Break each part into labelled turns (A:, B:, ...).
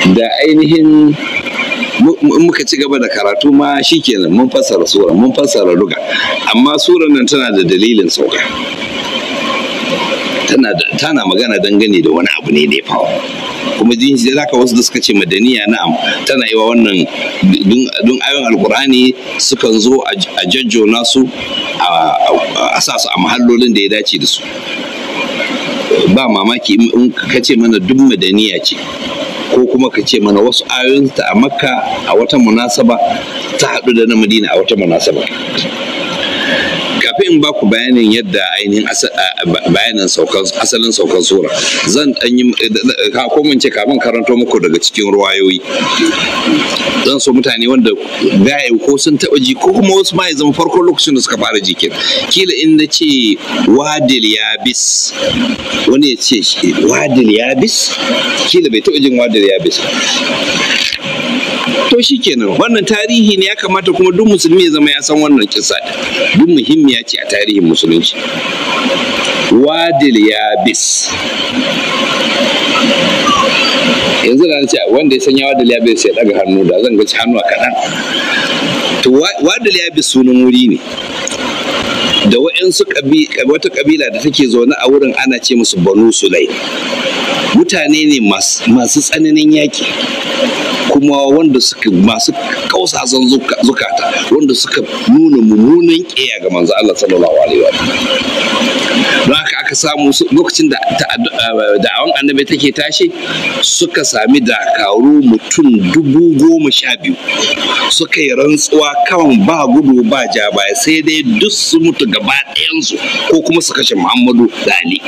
A: da ainihin in muka ci gaba da karatu ma shikenan mun fassara sura mun fassara ruga amma surar nan tana da dalilin sauka tana da tana magana dangane da wani abu ne da ya faru kuma jin shi zaka wasu da suka ce madaniya na'am tana yi wa wannan dun ayon alkur'ani sukan zo a jajjona su a sa su a mahallolin da ya dace da su ba mamaki in ka ce mana duk madaniya ce ko kuma ka ce mana wasu ayoyinta a makka a wata munasaba ta haɗu da na madina a wata munasaba kafin in ba ku bayanin yadda ainihin bayanin asalin saukan sura zan ɗan yi ko mun ce kafin karanto muku daga cikin ruwayoyi zan so mutane wanda gaya ko sun taɓa ji ko kuma wasu ma ya zama farkon lokacin da suka fara jikin kila in na ce wadil yabis wani ya ce wadil yabis kila bai taɓa jin wadil yabis to shi kenan wannan tarihi ne ya kamata kuma duk musulmi ya zama ya san wannan kisa duk muhimmiya ce a tarihin musulunci wadil yabis yanzu da ce wanda ya sanya wadil yabis ya daga hannu da zan gaci hannu a kaɗan to wadil yabis sunan wuri ne da wa'yansu wata kabila da take zaune a wurin ana ce musu banu sulai mutane ne masu tsananin yaki kuma wanda suka masu kausasan zukata wanda suka nuna mummunan ƙeya ga manzo Allah sallallahu alaihi wa don haka aka samu lokacin da da'awan annabi take tashi suka sami dakaru mutum dubu goma sha biyu suka yi rantsuwa kan ba gudu ba ja baya sai dai duk su mutu gaba ɗayansu ko kuma su kashe muhammadu da ali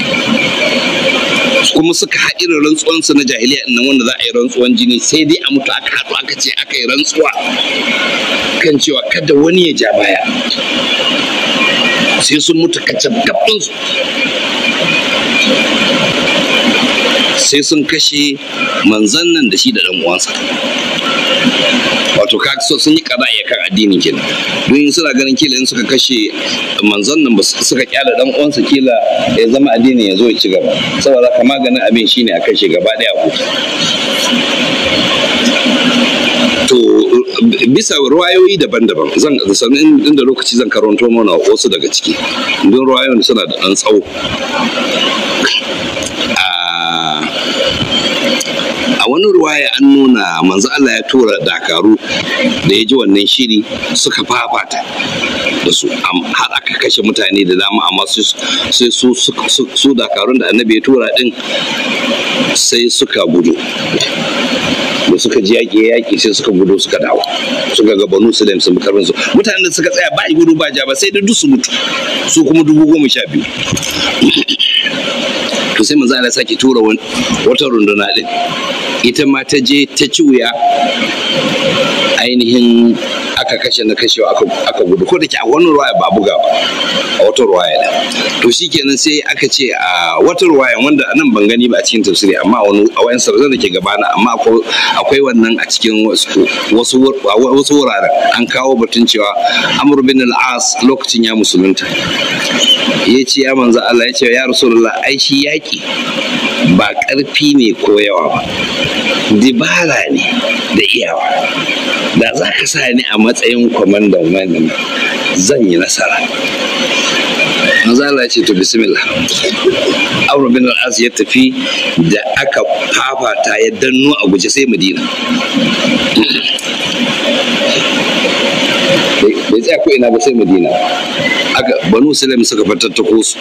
A: kuma suka haɗi da rantsuwansu na jahiliya nan wanda za a yi rantsuwan jini sai dai a mutu aka haɗu aka ce aka yi rantsuwa kan cewa kada wani ya ja baya sai sun mutu kacce gaɓinsu sai sun kashe manzan nan da shi da ɗan uwansa wato ka so sun yi kaza ya kan addinin kenan don suna ganin kila in suka kashe manzon nan suka kyala dan uwansa kila ya zama addinin ya zo ya ci gaba saboda ka maganin abin shine a kashe gaba daya ku to bisa ruwayoyi daban-daban zan sannan inda lokaci zan karanto mana wasu daga ciki don ruwayoyin suna da ɗan tsawo a wani ruwaya an nuna manzo Allah ya tura dakaru da ya ji wannan shiri suka fafata da su har aka kashe mutane da dama amma sai su su dakarun da annabi ya tura din sai suka gudu da suka ji yaƙi yaƙi sai suka gudu suka dawo suka ga banu sulaim sun karfin su mutanen da suka tsaya ba gudu ba ja ba sai da duk su mutu su kuma dubu goma sha biyu to sai manzo Allah sake tura wata runduna din ita ma ta je ta ci wuya ainihin aka kashe na kashewa aka gudu ko da ke a wani ruwaya ba buga ba a wata ruwaya da to shikenan sai aka ce a wata ruwaya wanda nan ban gani ba a cikin tafsiri amma wani a wayan sarzan da ke gabana amma akwai wannan a cikin wasu wasu wuraren an kawo batun cewa Amr bin al-As lokacin ya musulunta ya ce ya manzo Allah ya ce ya Rasulullah ai shi yaki ba ƙarfi ne ko yawa ba dibara ne da iyawa da za ka sa ni a matsayin kwamandan wannan zan yi nasara manzala ce to bismillah amr bin al-as ya tafi da aka fafata ya danno a guje sai madina bai tsaya ko ina ba sai madina aka banu sulaim suka fatattako su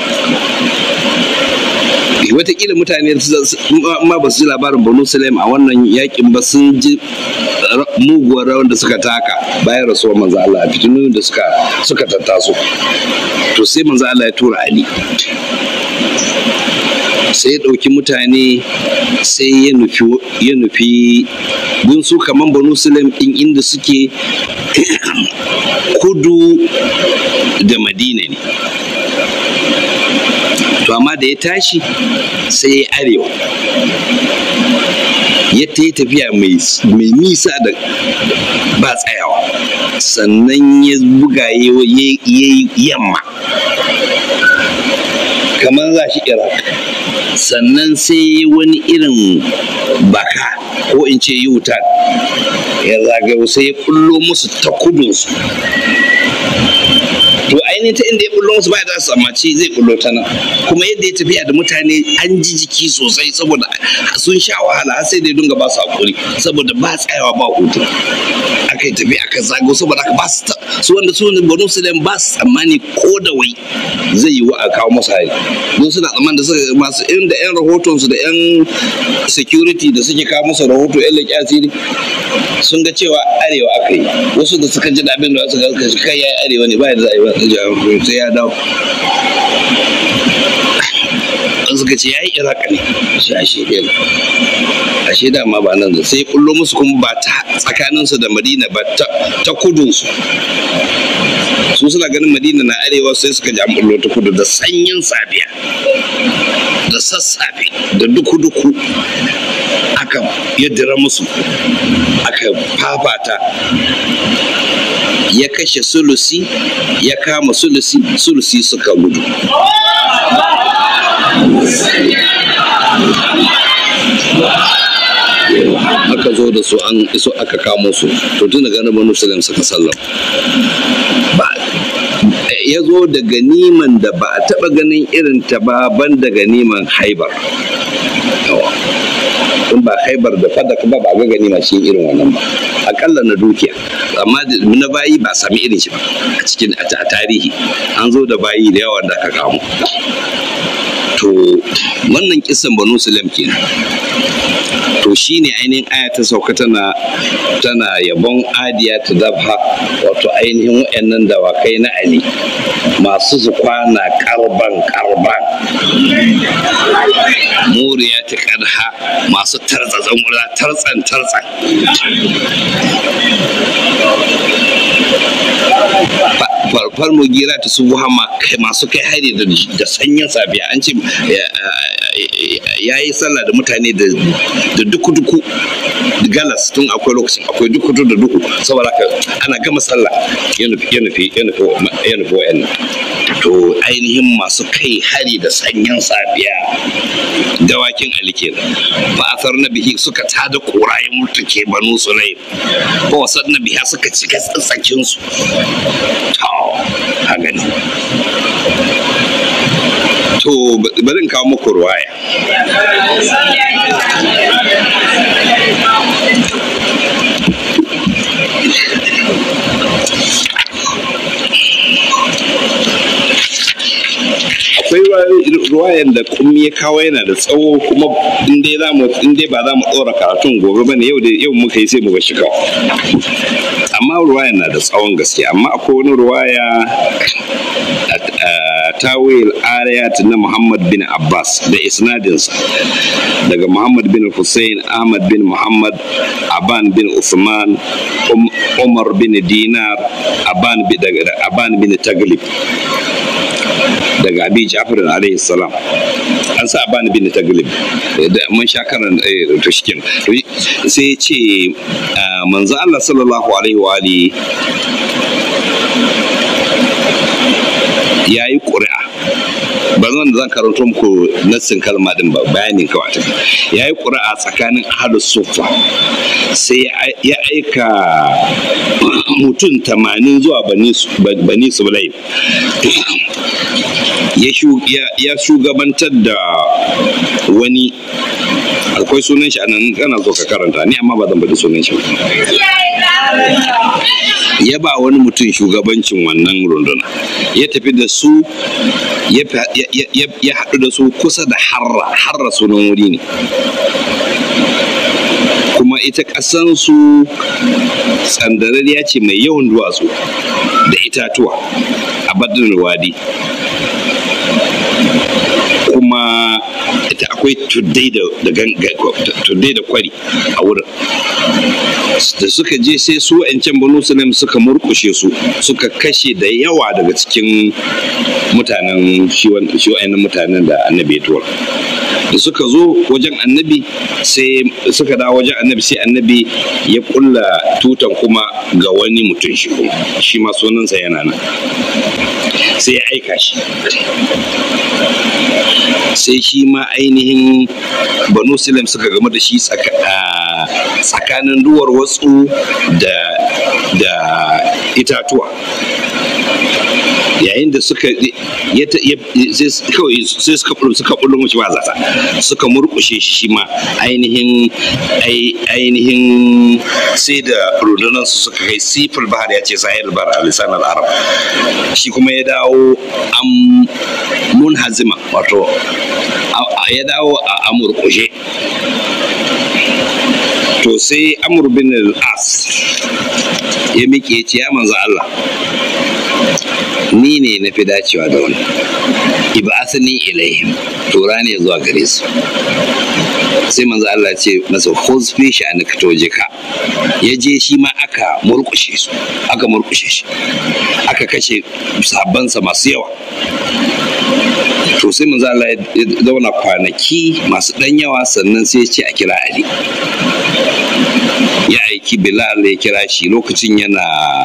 A: watakila mutane ma ba su ji labarin banu sulaim a wannan yakin ba sun ji muguwar rawan da suka taka bayan rasuwar manzo Allah a fitinu da suka suka tattaso to sai manzo Allah ya tura Ali sai ya ɗauki mutane sai ya nufi ya nufi gun su kaman banu sulaim ɗin inda suke kudu da madina ne to amma da ya tashi sai ya arewa ya ta yi tafiya mai nisa da ba tsayawa sannan ya buga ya yi yamma kamar za shi iraq sannan sai wani irin baka ko in ce yutan ya zagayo sai ya kullo musu ta kudunsu to ainihin ta inda ya bullo musu baya da su tsammaci zai bullo ta nan kuma yadda ya tafiya da mutane an ji jiki sosai saboda sun sha wahala har sai da ya dinga ba su hakuri saboda ba tsayawa ba hutu aka yi tafiya aka zago saboda aka ba su su wanda su banu su ba su tsammani ko da wai zai yi wa a kawo masu hari don suna tsammani da suka masu irin da yan rahoton su da yan security da suke kawo musu rahoto yan leƙi asiri sun ga cewa arewa aka yi wasu da suka ji da abin da suka ga kai ya arewa ne ba da za a yi ba sai ya dawo an suka ce ya yi iraka ne shi a shekela a shaida ma ba nan da sai kullo musu kuma ba ta tsakaninsu da madina ba ta kudunsu su suna ganin madina na arewa sai suka ji an bullo ta kudu da sanyin safiya da sassafe da duku-duku aka yaddira musu aka fafata ya kashe sulusi ya kama sulusi sulusi suka gudu aka zo da su an iso aka kamo su to tun daga nan banu suka sallam ba ya zo da ganiman da ba a taba ganin irin ta ba ban da ganiman haibar in ba haibar da fadak ba ba ga ganima shi irin wannan ba akalla na dukiya amma na bayi ba sami irin shi ba a cikin a tarihi an zo da bayi da yawa da aka kamo to wannan kisan banu sulam kenan to shine ainihin aya ta sauka tana tana yabon adiya ta dabha wato ainihin wayannan dawakai na ali masu su kwana karban karban muriya ta kadha masu tarzazan wura tarzan tarzan farfar mugira ta su hama kai masu kai hari da sanyin safiya an ce ya yi sallah da mutane da duku-duku galas tun akwai lokacin akwai duku da duku saboda haka ana gama sallah ya nufi ya nufi ya nufi ya nufi wa'yan to ainihin masu kai hari da sanyin safiya dawakin ali kenan ba a na bihi suka tada korayen mutuke banu sulai ba wasan na biya suka cika tsatsakin su to a gani to bari in kawo muku ruwaya akwai ruwayan da kummi ya kawo yana da tsawo kuma in dai za mu in dai ba za mu ɗora karatun gobe ba ne yau dai yau muka yi sai mu ga shi kawai amma ruwayan na da tsawon gaske amma akwai wani ruwaya tawil ayat na Muhammad bin Abbas da isnadinsa daga Muhammad bin Hussein Ahmad bin Muhammad Aban bin Usman Umar bin Dinar Aban bin Aban bin Taglib daga Abi Ja'far alaihi salam an sa Aban bin Taglib da mun sha karan to shikin sai ya ce manzo Allah sallallahu alaihi wa alihi ya yi ƙuri'a ba zan da zan karanto muku nassin kalma din ba bayanin kawai ta ya yi ƙuri'a tsakanin ahadu sufa sai ya aika mutum tamanin zuwa bani sulai ya shugabantar da wani akwai sunan shi a nan kana zo ka karanta ni amma ba zan bada sunan shi ya ba wani mutum shugabancin wannan runduna ya tafi da su ya haɗu da su kusa da harra harra sunan wuri ne kuma ita ƙasansu tsandarariya ce mai yawan duwatsu da itatuwa a badin wadi kuma ita akwai tuddai da kwari a wurin da suka je sai su wa'ancan banu sulam suka murkushe su suka kashe da yawa daga cikin mutanen shi wa'annan mutanen da annabi ya tura da suka zo wajen annabi sai suka dawo wajen annabi sai annabi ya kulla tutan kuma ga wani mutum shi kuma shi ma sunansa yana nan sai ya aika shi sai shi ma ainihin banu sulam suka game da shi tsakanin duwar watsu da da itatuwa yayin da suka kawai sai suka bullo suka bullo mace ba zata suka murkushe shi ma ainihin ainihin sai da rundunar su suka kai sifil bahar ya ce sahil bar a lisanar arab shi kuma ya dawo am munhazima wato ya dawo a amurkushe to sai amur bin al-as ya miƙe ce ya manzo Allah ni ne na fi dacewa da wani iba asani ilaihim tura ne zuwa gare su sai manzo Allah ce masa husfi shi an ka toje ka ya je shi ma aka murkushe su aka murkushe shi aka kashe sabansa masu yawa to sai manzo Allah ya zauna kwanaki masu dan yawa sannan sai ya ce a kira Ali ya aiki Bilal ya kira shi lokacin yana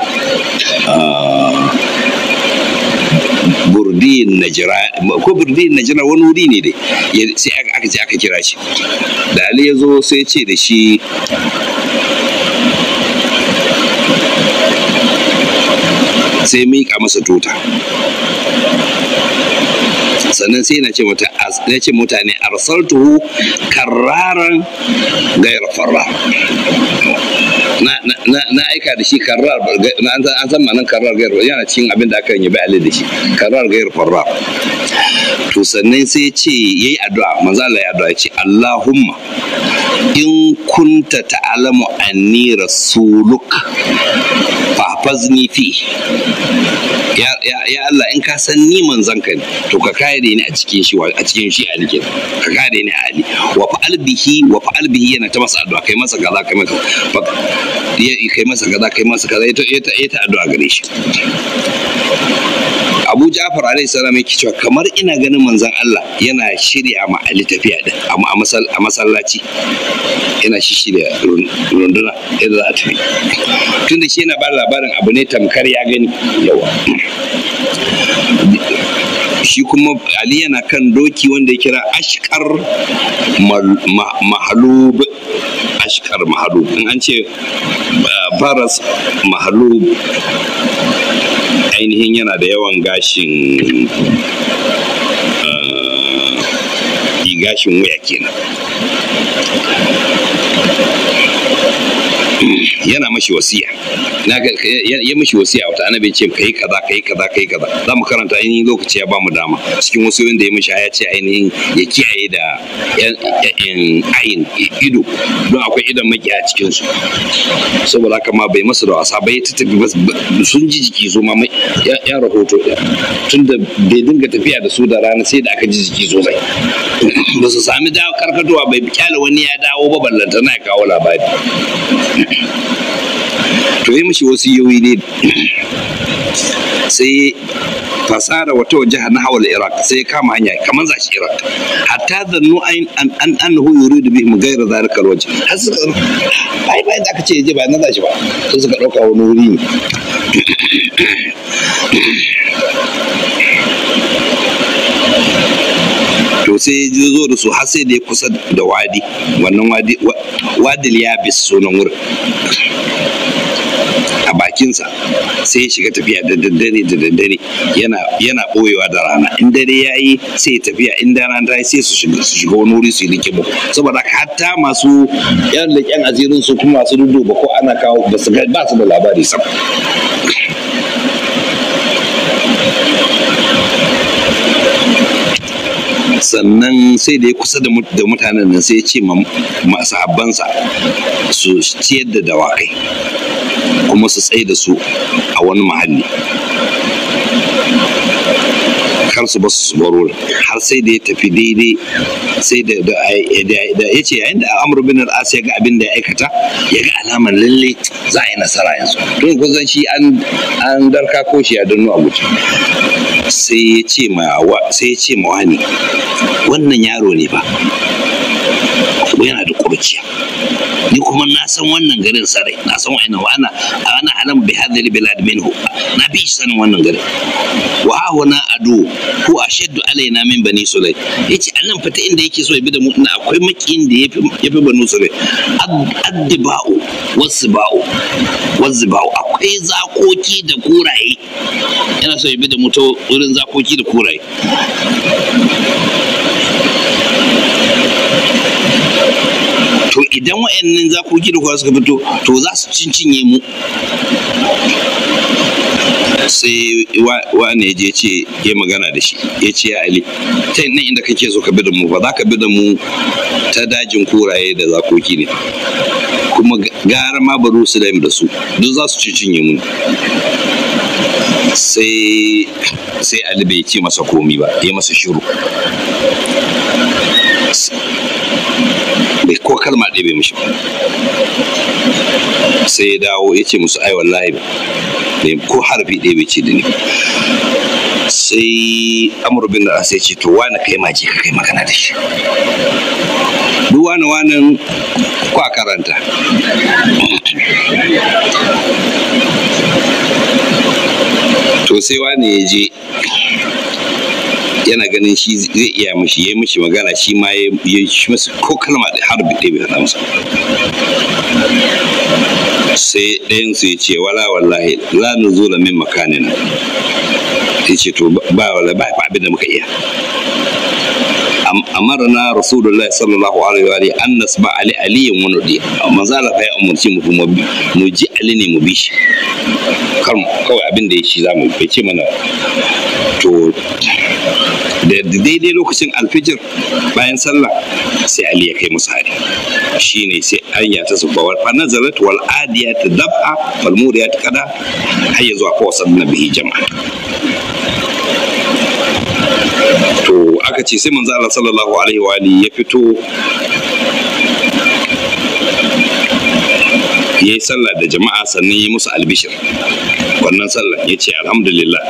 A: burdin najira ko burdin najira wani wuri ne dai sai aka ce aka kira shi da Ali ya zo sai ce da shi sai miƙa masa tuta sannan sai na ce mata na ce mutane arsaltuhu karraran gayar farra na aika da shi karrar an san manan karrar gayar yana cikin abin da aka yi bai ali da shi karrar gayar farra to sannan sai ce yayi addu'a manzo Allah ya addu'a ce Allahumma in kunta ta'lamu anni rasuluk fafazni fi ya ya Allah in ka san ni manzon ka ne to ka kare ni a cikin shi a cikin shi ali ke ka kare ni a ali wa fa'al bihi wa fa'al bihi yana ta masa addu'a kai masa kaza kai masa kai masa kaza kai masa kaza ita ita ita addu'a gare shi Abu Ja'far alaihi salam yake cewa kamar ina ganin manzon Allah yana shirya ma Ali tafiya din amma a masallaci yana shi shirya runduna yadda za a tafi tunda shi yana ba labarin abu ne tamkar ya gani yawa shi kuma Ali yana kan doki wanda ya kira ashkar mahalub ashkar mahalub in an ce baras mahalub ainihin yana da yawan gashin gashin wuya kenan yana mashi wasiya ya mashi wasiya wata annabi ce kai kaza kai kaza kai kaza za mu karanta ainihin lokaci ya bamu dama cikin wasu da ya mashi ya ce ainihin ya kiyaye da ayin ido don akwai idan maki a cikin su saboda haka ma bai masa da wasa bai ta tafi sun ji jiki su ma ya rahoto tun da bai dinga tafiya da su da rana sai da aka ji jiki sosai ba su sami dawo karkatowa bai kyale wani ya dawo ba ballanta na kawo labari to yi mishi wasu yoyi ne sai fasara wata waje na hawal iraq sai kama hanya kamar za shi iraq hatta zannu an an annahu yuridu bihim ghayra zalika alwajh har suka bai bai da aka ce je ba na za shi ba sai suka dauka wani wuri ne to sai ya zo da su har sai da ya kusa da wadi wannan wadi wadil ya bis sunan wurin a bakinsa sai ya shiga tafiya da daddare da daddare yana yana boyewa da rana in dare ya yi sai ya tafiya in da rana ta yi sai su shiga su shiga wani wuri su yi likimu saboda hatta masu yan leƙen asirin su kuma masu duduba ko ana kawo ba su ba su da labari sam sannan sai da ya kusa da mutanen nan sai ya ce masu habbansa su ciyar da dawakai kuma su tsaye da su a wani mahalli kar su basu su baro har sai da ya tafi daidai sai da ya ce yayin da amur bin al'as ya ga abin da ya aikata ya ga alamar lalle za a yi nasara yanzu don kusan shi an darka ko shi a dannu a guji sai ya ce ma sai ya ce ma wani wannan yaro ne ba yana da kurciya ni kuma na san wannan garin sarai na san wa'ina wa ana ana alam bi hadhihi bilad minhu na fi shi sanin wannan garin wa huna adu ko ashaddu alaina min bani sulay yace annan fata inda yake so ya bi da mu na akwai makiyin da yafi yafi banu sulay addiba'u wasba'u wasba'u akwai zakoki da kuraye yana so ya bi da mu ta wurin zakoki da kuraye to idan wa'annan zakoki da kuwa suka fito to za su cincinye mu sai wane ya je ce ya magana da shi ya ce ya ali ta nan inda kake so ka bi da mu ba za ka bi da mu ta dajin kuraye da zakoki ne kuma gara ma baro su da su duk za su cincinye mu sai sai ali bai ce masa komi ba ya masa shiru bai ko kalma ɗaya bai mishi sai ya dawo ya ce musu ai wallahi bai ko harfi ɗaya bai ce da ni sai amur bin da sai ce to wani kai maji ka kai magana da shi duk wani wanin kwa karanta to sai wani ya je yana ganin shi zai iya mishi ya yi mishi magana shi ma ya yi masa ko kalma da har ɗaya bai haɗa masa sai ɗayan su ya ce wala wallahi la nuzula min makanin ya ce to ba wala ba abin da muka iya amarna rasulullahi sallallahu alaihi wa alihi an nasba ali aliyin wani di manzo Allah ya umarci mu mu ji ali ne mu bi shi kan kawai abin da ya shi zamu bai ce mana to da daidai lokacin alfijir bayan sallah sai ali ya kai musu hari shine sai anya ta subba wal fa nazalat wal adiyat dab'a wal muriyat qada hayya zuwa fa wasanna bihi jama'a to aka ce sai manzo Allah sallallahu alaihi wa alihi ya fito ya yi sallah da jama'a sannan ya musu albishir wannan sallah ya ce alhamdulillah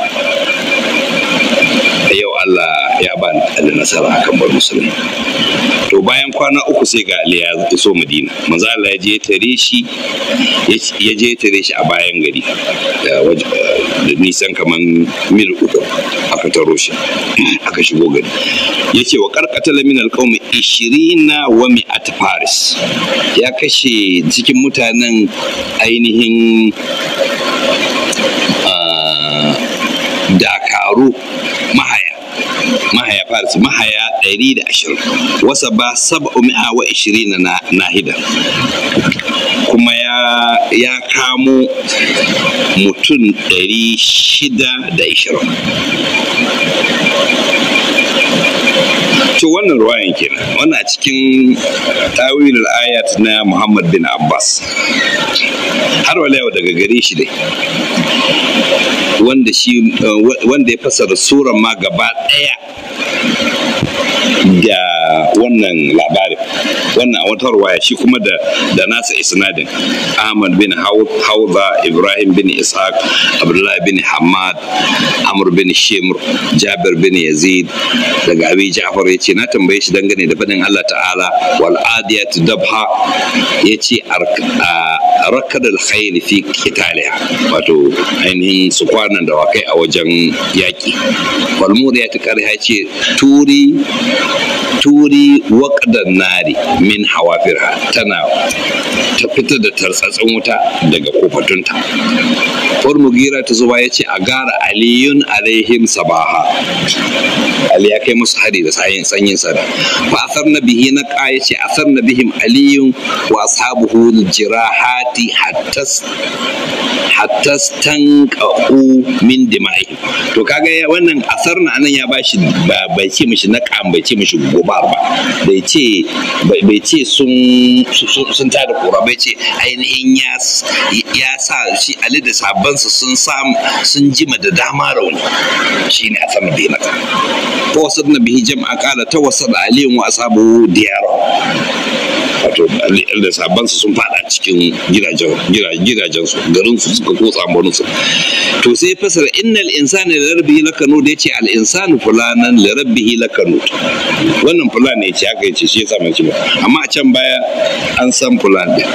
A: yau Allah ya ba da nasara akan bar musulmi to bayan kwana uku sai ga Ali ya iso Madina manzo Allah ya je tare shi ya je tare shi a bayan gari da nisan kaman mil uku aka taro shi aka shigo gari ya ce wa karkatala min alqaumi 20 wa mi'at faris ya kashe cikin mutanen ainihin dakaru mahaya mahaya faris mahaya ɗari da ashirin wasa ba saba'u mi'a wa ishirin na nahida kuma ya ya kamo mutum ɗari shida da ishirin to wannan ruwayan kenan wannan a cikin tawilul ayat na Muhammad bin Abbas har wala yau daga gare shi dai wanda shi wanda ya fasara suran ma gaba daya da wannan labarin wannan wata ruwaya shi kuma da da nasa isnadin Ahmad bin Hauza Ibrahim bin Ishaq Abdullah bin Hamad Amr bin Shimr Jabir bin Yazid daga Abi Ja'far ya ce na tambaye shi dangane da fadin Allah ta'ala wal adiyat dabha ya ce rakadal khayl fi qitaliha wato ainihin su kwanan da wakai a wajen yaki wal muriyat qarha ce turi turi waƙadan nari min hawafirha tana ta fitar da tartsatsin wuta daga kofatunta far mugira ta zuba ya ce a gara aliyun alaihim sabaha ali ya kai musu hari da sayin sanyin sada fa asar na bihi na ka ya ce asar na bihim aliyun wa ashabuhu jirahati hattas hattas tanqa'u min dima'ihim to kaga wannan asar na anan ya bashi bai ce mishi na bai ce mishi gobar ba bai ce bai ce sun sun tada kura bai ce ainihin ya sa shi ali da sabansa sun sam sun jima da dama rauni shine a sama bai mata ko wasu na bihi jama'a kala ta wasu da aliyun wa asabu diyaro wato da sabansu sun fada cikin gidajen gidajen su garin su suka kotsa ambanin su to sai fasara innal insana li rabbihi lakanud yace al insanu fulanan li rabbihi lakanud wannan fulan ne ce aka yace shi yasa man ci ba amma a can baya an san fulan din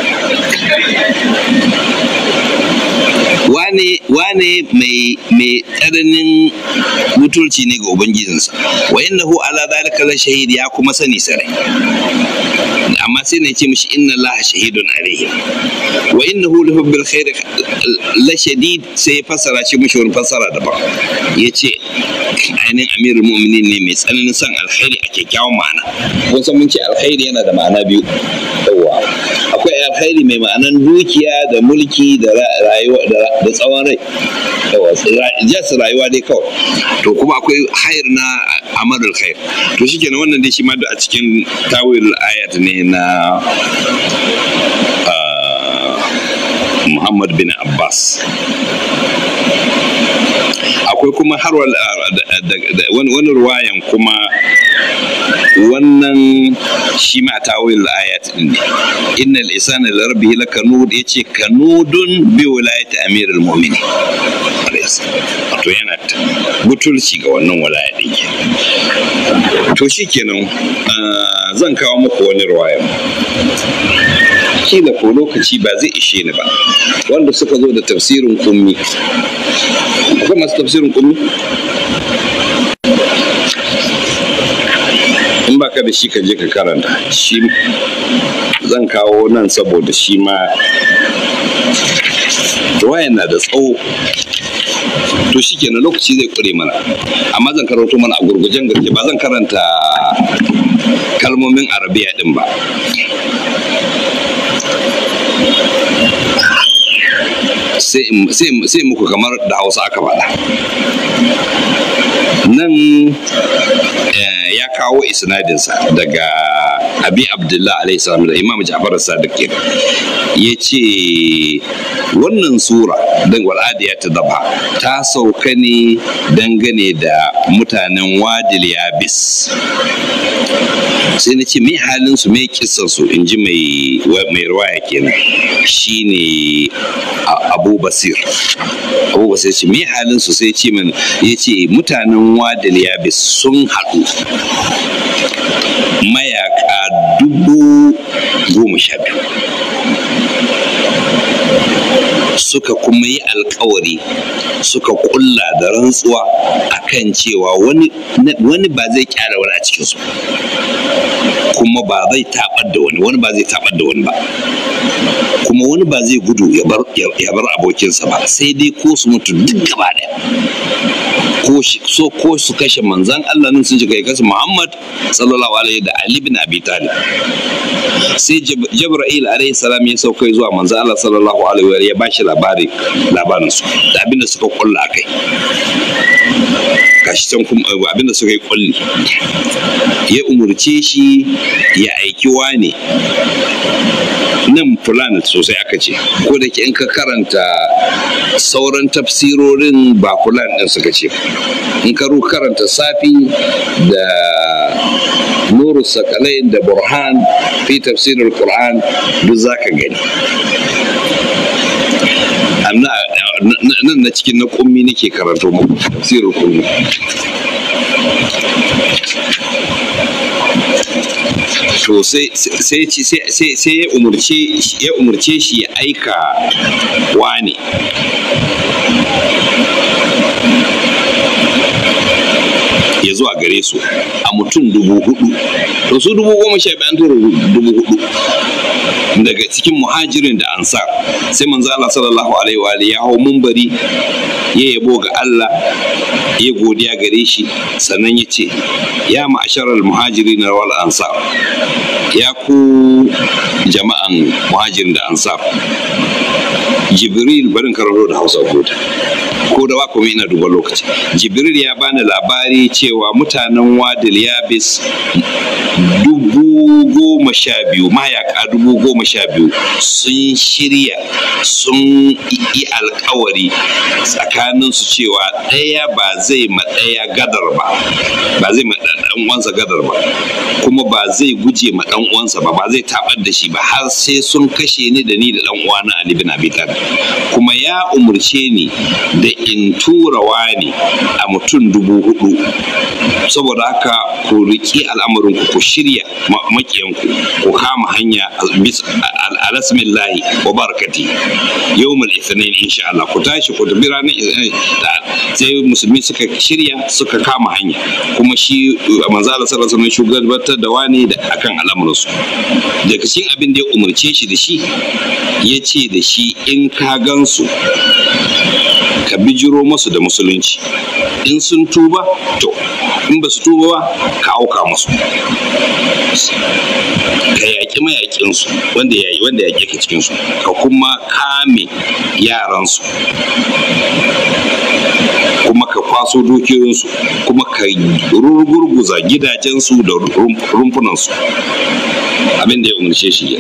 A: wane wane mai mai tsananin mutunci ne ga ubangijinsa wa innahu ala zalika la shahid ya kuma sani sarai amma sai na ce mishi inna allaha shahidun alaihi wa innahu li hubbil khair la shadid sai ya fassara shi mishi wani fassara daban yace ainihin amirul mu'minin ne mai tsananin son alkhairi a kyakkyawan ma'ana kun san mun ce alkhairi yana da ma'ana biyu yawa akwai alkhairi mai ma'anan dukiya da mulki da rayuwa da tsawon rai yawa jas rayuwa dai kawai to kuma akwai hayar na amalul khair to shikenan wannan dai shi ma da a cikin tawil ayat ne na Muhammad bin Abbas akwai kuma har wani ruwayan kuma wannan shi ma tawil ayat din ne innal insana li rabbihi lakanud yace kanudun bi wilayati amirul mu'minin to yana butulci ga wannan walaya din to shikenan zan kawo muku wani ruwaya kila ko lokaci ba zai ishe ni ba wanda suka zo da tafsirin kummi akwai masu tafsirin kummi in baka da shi ka je ka karanta shi zan kawo nan saboda shi ma ruwayan na da tsawo to shi kenan lokaci zai kure mana amma zan karanto mana a gurgujen gaske ba zan karanta kalmomin arabiya din ba sai muku kamar da hausa aka faɗa nan ya kawo isnadinsa daga abi abdullah alaihi salam da imam ja'far sadiq ya ce wannan sura don wal'adiya ta daba ta sauka ne dangane da mutanen wadil yabis sai na ce mai halin su mai kisan su in ji mai ruwaya kenan shine abu basir abu basir ce mai halin su sai ce min ya ce mutanen wadil yabis sun haɗu mayaka dubu goma sha biyu suka kuma yi alkawari suka kulla da rantsuwa akan cewa wani ba zai kyara wani a cikinsu kuma ba zai tabar da wani wani ba zai tabar da wani ba kuma wani ba zai gudu ya bar abokinsa ba sai dai ko su mutu duk gaba ɗaya ko so ko su kashe manzan Allah nan sun shiga kasu Muhammad sallallahu alaihi da Ali bin Abi Talib sai Jibril alaihi salam ya sauka zuwa manzan Allah sallallahu alaihi wa ya bashi labari labarin su da abin da suka kulla akai gashi can kuma abin da suka yi kulli ya umurce shi ya aiki wane nan fulani sosai aka ce ko da ke in ka karanta sauran tafsirorin ba fulani din suka ce in ka karanta safi da nuru sakalai da burhan fi tafsirin qur'an duk za ka gani nan na cikin na kummi nake karanto muku tafsirin kummi to sai sai ya umurce ya umurce shi ya aika wane ya zuwa gare su a mutum dubu hudu to su dubu goma sha biyu an tura dubu hudu daga cikin muhajirin da ansar sai manzo Allah sallallahu alaihi wa ya hau mumbari ya yabo ga Allah ya godiya gare shi sannan ya ce ya ma'asharar muhajirin wal ansar ya ku jama'an muhajirin da ansar jibril barin karanto da hausa gota ko da wa kuma ina duba lokaci jibril ya bani labari cewa mutanen wadil yabis dubu goma sha biyu mayaka dubu goma sha biyu sun shirya sun yi alkawari tsakaninsu cewa ɗaya ba zai ma ɗaya gadar ba ba zai ma ɗan uwansa gadar ba kuma ba zai guje ma ɗan uwansa ba ba zai tabar da shi ba har sai sun kashe ni da ni da ɗan uwana Ali bin Abi Talib kuma ya umurce ni da in tura wani a mutum dubu hudu saboda haka ku riƙi al'amarin ku ku shirya makiyanku ku kama hanya alasmillahi wa barakati yawmul ithnain insha Allah ku tashi ku tafi ranar sai musulmi suka shirya suka kama hanya kuma shi manzo Allah sallallahu alaihi shugabantar da wani da akan al'amuran su daga cikin abin da ya umarce shi da shi ya ce da shi in ka gansu ka bijiro masu da musulunci in sun tuba to in ba su tuba ba ka auka musu ka yaƙi mayaƙinsu wanda ya yi wanda ya ka cikinsu ka kuma kame yaransu kuma ka kwaso dukiyoyinsu kuma ka rugurguza gidajensu da rumfunansu abin da ya umarce shi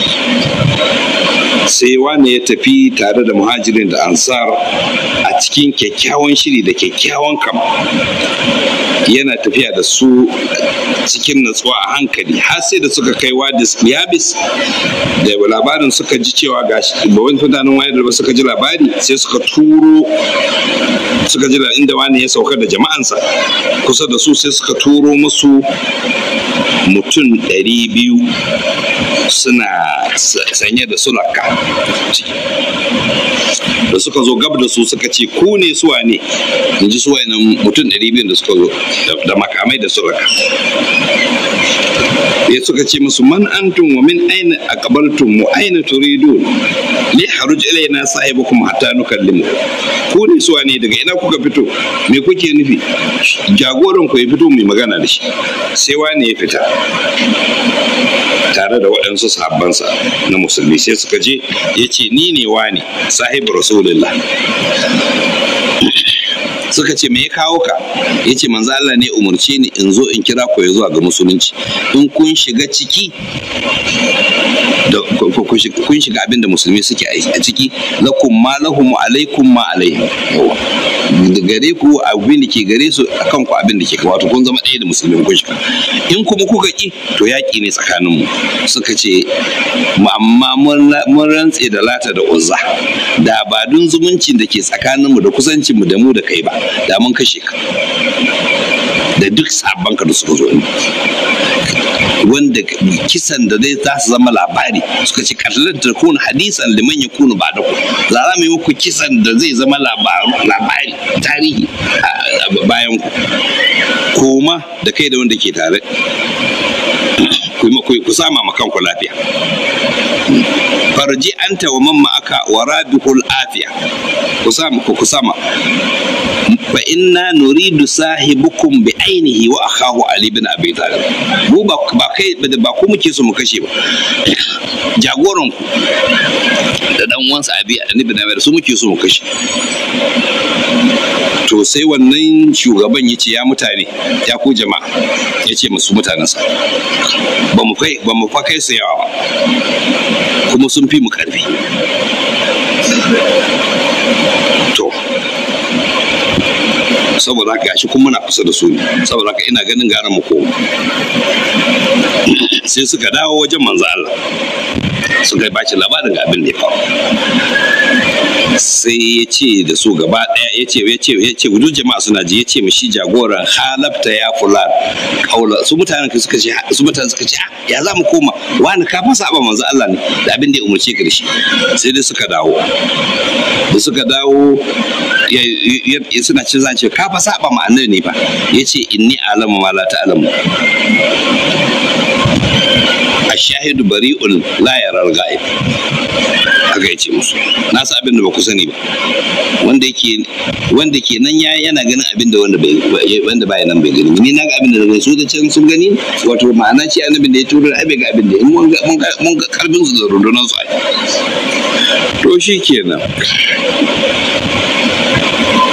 A: sai wane ya tafi tare da muhajirin da ansar a cikin kyakkyawan shiri da kyakkyawan kama yana tafiya da su cikin natsuwa a hankali har sai da suka kai wadis yabis da labarin suka ji cewa ga ba wani mutanen wayar da suka ji labari sai suka turo suka ji inda wani ya sauka da jama'ansa kusa da su sai suka turo musu mutum ɗari biyu suna sanye da sulaka da suka zo gab da su suka ce ku ne suwa ne in ji suwa nan mutum ɗari biyu da suka zo da makamai da sulaka ya suka ce musu man antum wa min aina aqbaltum wa aina turidun li haruj ilaina sahibukum hatta nukallimu ku ne suwa ne daga ina kuka fito me kuke nufi jagoran ku ya fito mai magana da shi sai wani ya fita tare da waɗansu sahabbansa na musulmi sai suka je ya ce ni ne wani sahibu rasulullah suka ce me ya kawo ka ya ce manzo Allah ne umarce ni in zo in kira ku ya zuwa ga musulunci in kun shiga ciki da kun shiga abin da musulmi suke a ciki lakum ma lahum alaikum ma alaihim da gare ku abin da ke gare su akan ku abin da ke wato kun zama ɗaya da musulmi kun shiga in kuma kuka ki to yaƙi ne tsakanin mu suka ce amma mun rantse da lata da uzza da ba dun zumuncin da ke tsakanin mu da kusancin mu da mu da kai ba da mun kashe ka da duk sabon ka da suka zo wanda kisan da zai za su zama labari suka ce kallon ta kuna hadisan liman ya kuna ba da ku za za mu yi muku kisan da zai zama labari tarihi bayan ku koma da kai da wanda ke tare ku sama ma kanku lafiya farji anta wa mamma aka wa rabihul afiya ku sama ku sama fa inna nuridu sahibukum bi ainihi wa akhahu ali bin abi talib mu ba ba kai ba ku muke so mu kashe ba jagoran ku da dan uwansa abi ali bin abi su muke so mu kashe to sai wannan shugaban ya ce ya mutane ya ku jama'a ya ce musu mutanensa ba mu kai ba mu fa kai su yawa ba kuma sun fi mu karfi to saboda haka gashi kuma muna kusa da su ne saboda haka ina ganin gara mu koma sai suka dawo wajen manzo Allah suka ba shi labarin ga abin da ya faru sai ya ce da su gaba ɗaya ya ce ya ce ya ce duk jama'a suna ji ya ce mishi jagoran halafta ya fulan kaula su mutanen ka suka ce su mutanen suka ce ya za mu koma wani ka fasa ba manzo Allah ne da abin da ya umarce ka da shi sai dai suka dawo da suka dawo suna cin zance ka fa saba ma annabi ne fa yace inni alamu ma la ta'lamu ashahidu bari'un la yaral ghaib haka yace musu na sa abin da ba ku sani ba wanda yake wanda ke nan ya yana ganin abin da wanda bai wanda baya nan bai gani ni na ga abin da daga su da can sun gani wato ma'ana ce annabin da ya turo ai bai ga abin da mun ga mun ga karfin su da rundunar su ai to shi kenan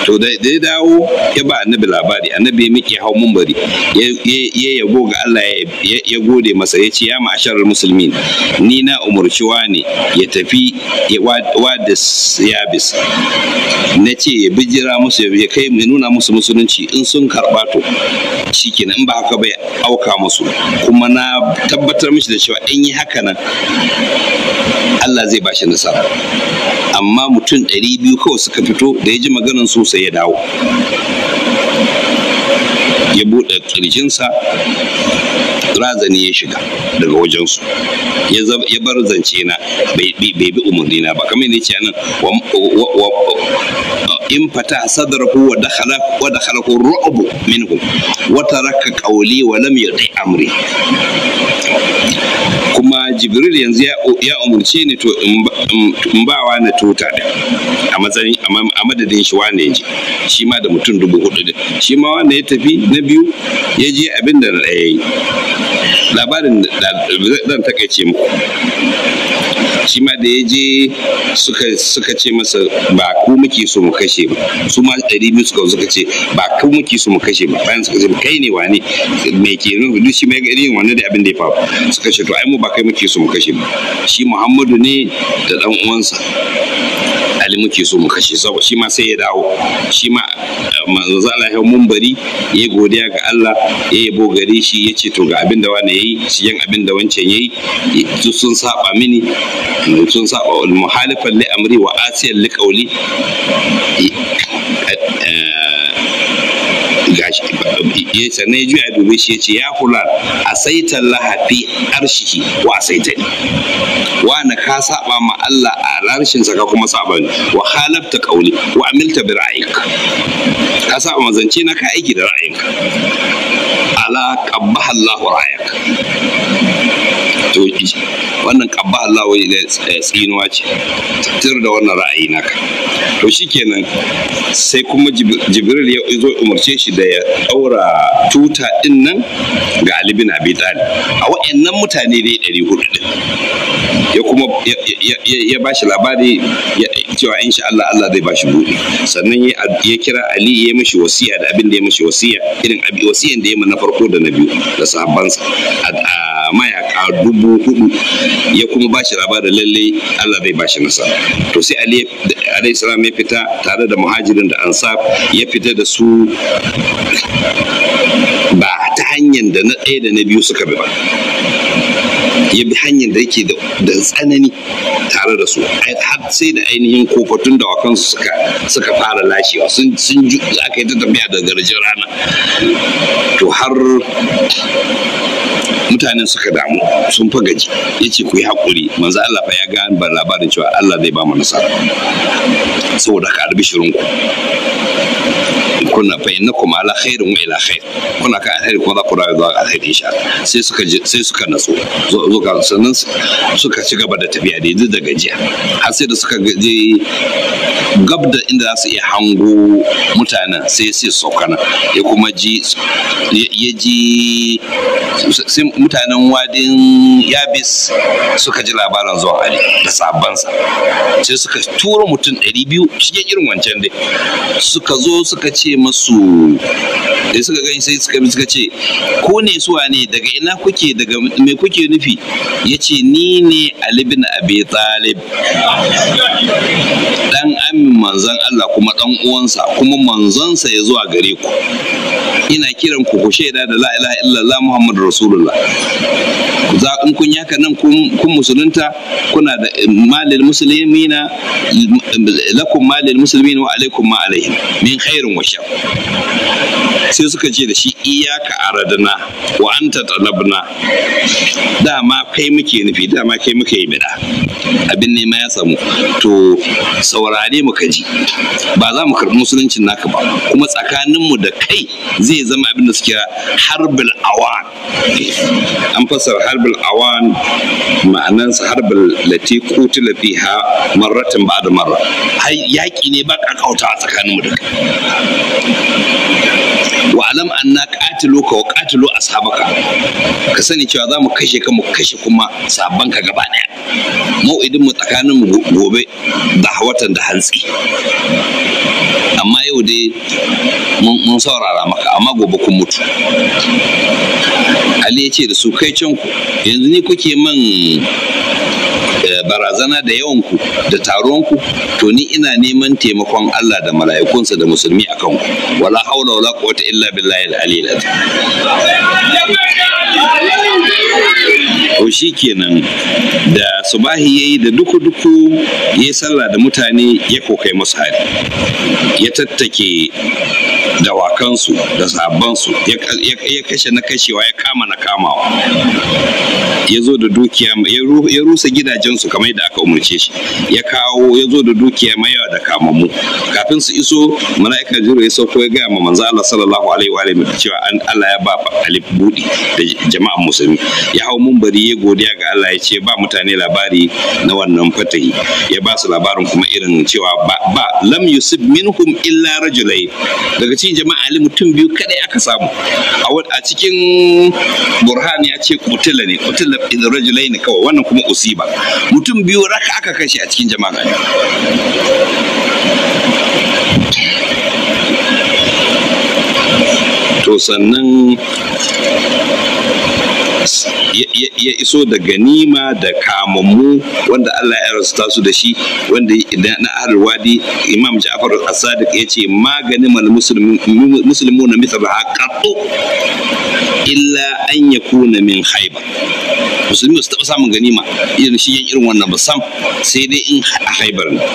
A: to da ya dawo ya ba annabi labari annabi ya miƙe hau mumbari ya yabo ga Allah ya gode masa ya ce ya ma'asharar musulmin ni na umarci ne ya tafi wa da yabis na ce ya bijira musu ya kai mai nuna musu musulunci in sun karɓa to shikenan in ba haka bai auka musu kuma na tabbatar mishi da cewa in yi haka nan Allah zai bashi nasara amma mutum ɗari biyu kawai suka fito da ya ji maganan su sai ya dawo ya buɗe ƙirjinsa razani ya shiga daga wajensu ya bar zance na bai bi umarni na ba kamar ne ce nan in fata sadarhu wa dakhala wa dakhalahu ru'bu minhum wa taraka qawli wa lam yuti amri kuma jibril yanzu ya umurce ni to in ba wa na tuta da a matsayin a madadin shi wanda ya je shi ma da mutum dubu hudu din shi ma wanda ya tafi na biyu ya je abin da na ɗaya yi labarin da zan takaice muku shi ma da ya je suka ce masa ba ku muke so mu kashe ba su ma ɗari biyu suka suka ce ba ku muke so mu kashe ba bayan suka ce kai ne wane me ke nufi duk shi mai ga irin wannan da abin da ya faru suka ce to ai mu ba kai muke so mu kashe ba shi muhammadu ne da dan uwansa ali muke so mu kashe saboda shi ma sai ya dawo shi ma manzo Allah ya mumbari ya godiya ga Allah ya yabo gare shi ya ce to ga abin da wani yayi shi yan abin da wancan yayi su sun saba mini sun saba wal muhalifan li amri wa asiyan li qawli gashi ya sannan ya juya ya dube shi ya ce ya kula a saitan lahafi arshihi wa a saitani wa na ka saba ma Allah a larshin ka kuma saba ni wa halafta kauli wa amilta bi ra'ayik ka saba ma zance na ka aiki da ra'ayinka ala qabbaha Allah ra'ayak to wannan qabbaha Allah wai tsinuwa ce tir da wannan ra'ayi naka to shikenan sai kuma jibril ya zo umarce shi da ya daura tuta din nan ga Ali bin Abi Talib a wayannan mutane dai 400 din ya kuma ya bashi labari cewa insha Allah Allah zai bashi buɗe sannan ya kira Ali ya mishi wasiya da abin da ya mishi wasiya irin wasiyan da ya na farko da na biyu da sahabbansa a mayaka dubu hudu ya kuma bashi labarin lalle Allah zai bashi nasara to sai Ali alayhi salam ya fita tare da muhajirin da ansar ya fita da su ba ta hanyar da na ɗaya da na biyu suka bi ba ya bi hanyar da yake da tsanani tare da su har sai da ainihin kofatun da wakansu suka suka fara lashewa sun sun aka yi ta tafiya da garjin rana to har mutanen suka damu sun fa gaji ya ce ku yi haƙuri manzo Allah fa ya ga ban labarin cewa Allah zai ba mu nasara saboda ka albishirin ku kuna fa innakum ala khairin wa ila khair kuna ka alheri kuma za ku rayu zuwa alheri insha Allah sai suka sai suka natsu zo ka sannan suka ci gaba da tafiya da yanzu da gajiya har sai da suka je gab da inda za su iya hango mutanen sai sai saukana ya kuma ji ya ji sai mutanen wadin yabis suka ji labarin zuwa ali da sabansa sai suka tura mutum ɗari biyu cikin irin wancan dai suka zo suka ce masu da suka gani sai suka suka ce ko ne suwa ne daga ina kuke daga me kuke nufi ya ce ni ne ali bin abi talib dan amin manzon Allah kuma dan uwansa kuma manzonsa ya zuwa gare ku ina kiran ku ku shaida da la ilaha illallah muhammadu rasulullah za in kun yaka nan kun musulunta kuna da malil muslimina lakum malil muslimina wa alaikum ma alaihim min khairin wa shar sai suka ce da shi iyaka aradna wa anta talabna dama kai muke nufi dama kai muke yi bida abin nema ya samu to saurare mu kaji ba za mu karɓi musuluncin naka ba kuma tsakaninmu da kai zai zama abin da suke harbul awan an fassara harbul awan ma'anansa harbul lati kutila fiha marratin ba da marra yaƙi ne ba kakauta tsakaninmu da kai wa alam anna qatilu ka wa qatilu ashabaka ka sani cewa za mu kashe ka mu kashe kuma sabban ka gaba daya mau'idin mu tsakanin mu gobe da hawatan da hantsi amma yau dai mun saurara maka amma gobe kun mutu ali ya ce da su kai can ku yanzu ni kuke man barazana da yawanku da taronku to ni ina neman taimakon Allah da mala'ikunsa da musulmi a kanku wala haula wala quwwata illa billahi al-aliyyil to shikenan da subahi yayi da duku duku yayi sallah da mutane ya kokai musu hari ya tattake dawakansu da sabansu ya kashe na kashewa ya kama na kamawa ya zo da dukiya ya rusa gidajensu kamar yadda aka umarce shi ya kawo ya zo da dukiya mai yawa da kamammu kafin su iso mala'ika jiro ya sauko ya gaya ma manzo Allah sallallahu alaihi wa alihi cewa an Allah ya ba alif budi da jama'an musulmi ya hau munbari ya godiya ga Allah ya ce ba mutane labari na wannan fatahi ya ba su labarin kuma irin cewa ba, ba lam yusib minhum illa rajulai daga cikin jama'a ali mutum biyu kadai aka samu a cikin burhan ya ce kutila ne kutila rajulai ne kawai wannan kuma usiba mutum biyu raka aka kashe a cikin jama'a to sannan ya iso da ganima da kamammu wanda Allah ya rasuta su da shi wanda na ahlul wadi imam Ja'far as-Sadiq ya ce maganin mal muslimu na mithal haqqatu illa an yakuna min haiba musulmi su taɓa samun ganima irin shi irin wannan ba sam sai dai in a haibar ne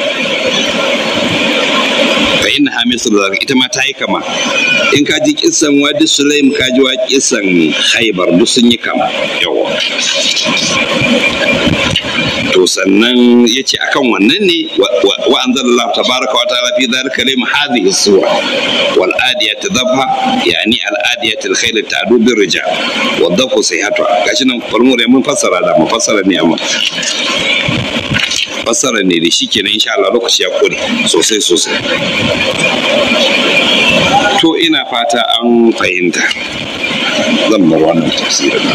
A: fa inna ha mislu zalika ita ma ta yi kama in ka ji kissan wadi sulaim ka ji wa kissan haibar duk sun yi kama yawa to sannan ya ce akan wannan ne wa anzalallahu tabaraka wa ta'ala fi dhalika lim hadhihi sura wal adiyat dhabha yani al adiyat al khayl ta'du bir rijal wa dhafu sayhatu gashi nan farmur ya mun fassara da mun fassara ne amma fassara ne da shi kenan insha Allah lokaci ya kore sosai sosai to ina fata an fahimta zan bar wannan tafsirin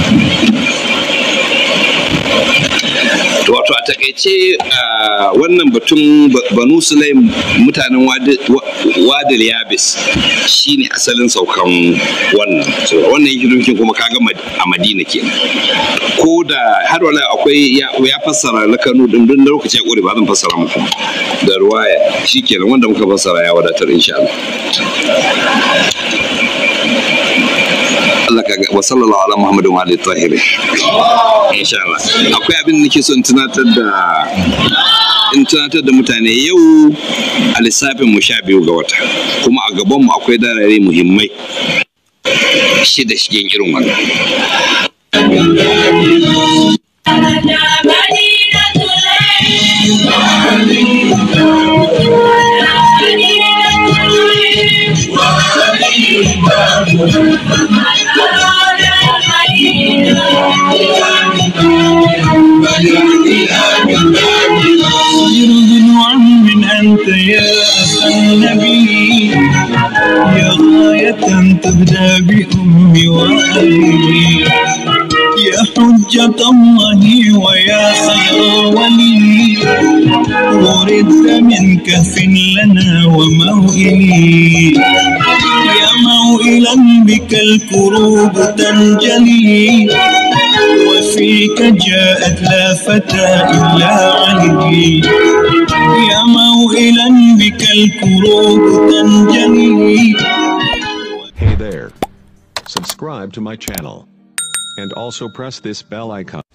A: wato a takaice wannan batun banu sulaim mutanen wadil yabis shine asalin saukan wannan wannan hikimin kuma kaga a madina kenan ko da har wala akwai ya fassara lakanu din dun lokaci ya kore ba zan fassara muku da ruwaya shikenan wanda muka fassara ya wadatar insha Allah Allah ka wa sallallahu ala Muhammadin wa alihi tahirin insha Allah akwai abin da nake so in tunatar da in tunatar da mutane yau a lissafin mu sha biyu ga wata kuma a gaban mu akwai darare muhimmai shida shigen irin wannan
B: من أنت يا أبا النبي يا غاية تهدى بأمي وأبي يا حجة الله ويا خير ولي وردت من كف لنا وموئلي يا موئلا بك الكروب تنجلي وفيك جاءت لا فتى إلا علي يا موئلا بك الكروب تنجلي
C: Hey there. Subscribe to my channel. And also press this bell icon.